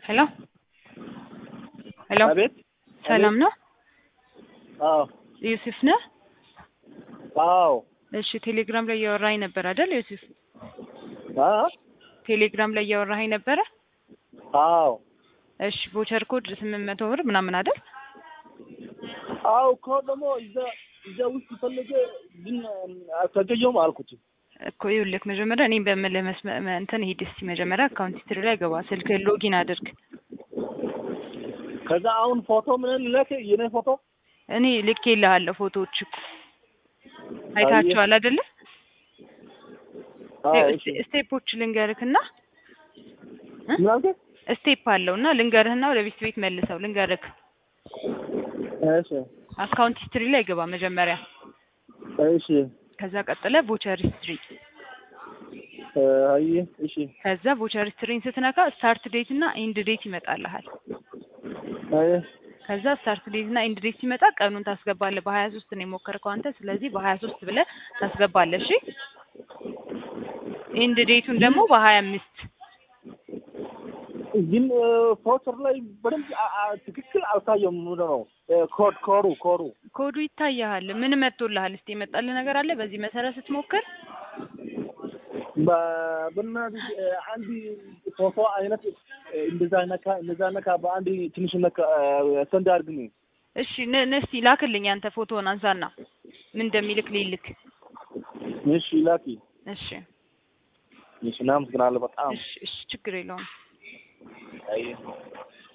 ሄሎ ሄሎ አቤት ሰላም ነው? አዎ ዮሴፍ ነህ? አዎ እሺ ቴሌግራም ላይ እያወራኸኝ ነበር አይደል ዮሴፍ? አ ቴሌግራም ላይ እያወራኸኝ ነበረ? አዎ እሺ ቮቸር ኮድ ስምንት መቶ ብር ምናምን አይደል? አዎ እኮ ደግሞ እዛ እዛ ውስጥ ፈለገ ግን አልተገኘውም አልኩት። እኮ ይኸውልህ መጀመሪያ እኔ በምልህ መስመ- መ- እንትን ሂድ እስኪ መጀመሪያ አካውንት ሂስትሪ ላይ ገባ፣ ስልክህን ሎጊን አድርግ። ከዛ አሁን ፎቶ ምን ልክ የኔ ፎቶ እኔ ልኬልሃለሁ ፎቶዎች እኮ አይታቸዋል አይደለ? አዎ ይኸው እሺ ስቴ- ስቴፖች ልንገርክና ምን አልከኝ? ስቴፕ አለው እና ልንገርህና ወደ ቤት ቤት መልሰው ልንገርክ። እሺ አካውንት ሂስትሪ ላይ ገባ መጀመሪያ፣ እሺ ከዛ ቀጥለ ቮቸር ሂስትሪ፣ አይ እሺ ከዛ ቮቸር ሂስትሪን ስትነካ ስታርት ዴት እና ኢንድ ዴት ይመጣልሃል። አይ ከዛ ስታርት ዴት እና ኢንድ ዴት ሲመጣ ቀኑን ታስገባለህ። በሀያ ሶስት ነው የሞከርከው አንተ። ስለዚህ በሀያ ሶስት ብለህ ታስገባለህ። እሺ ኢንድ ዴቱን ደግሞ በሀያ አምስት ግን ፎቶር ላይ በደንብ አ- አ- ትክክል አልታየም። ምንድን ነው ኮድ ኮሩ ኮሩ ኮዱ ይታያል። ምን መጥቶልሃል? እስቲ የመጣልህ ነገር አለ? በዚህ መሰረት ስትሞክር በ- በእናትህ አንድ ፎቶ አይነት እንደዛ ነካ እንደዛ ነካ በአንድ ትንሽ ነካ ሰንድ አድርግኝ። እሺ ን- ን- እስቲ ላክልኝ አንተ ፎቶውን አንሳና ምን እንደሚልክ ሊልክ። እሺ ላኪ። እሺ እሺ እናመሰግናለን በጣም እሺ እሺ ችግር የለውም። አይ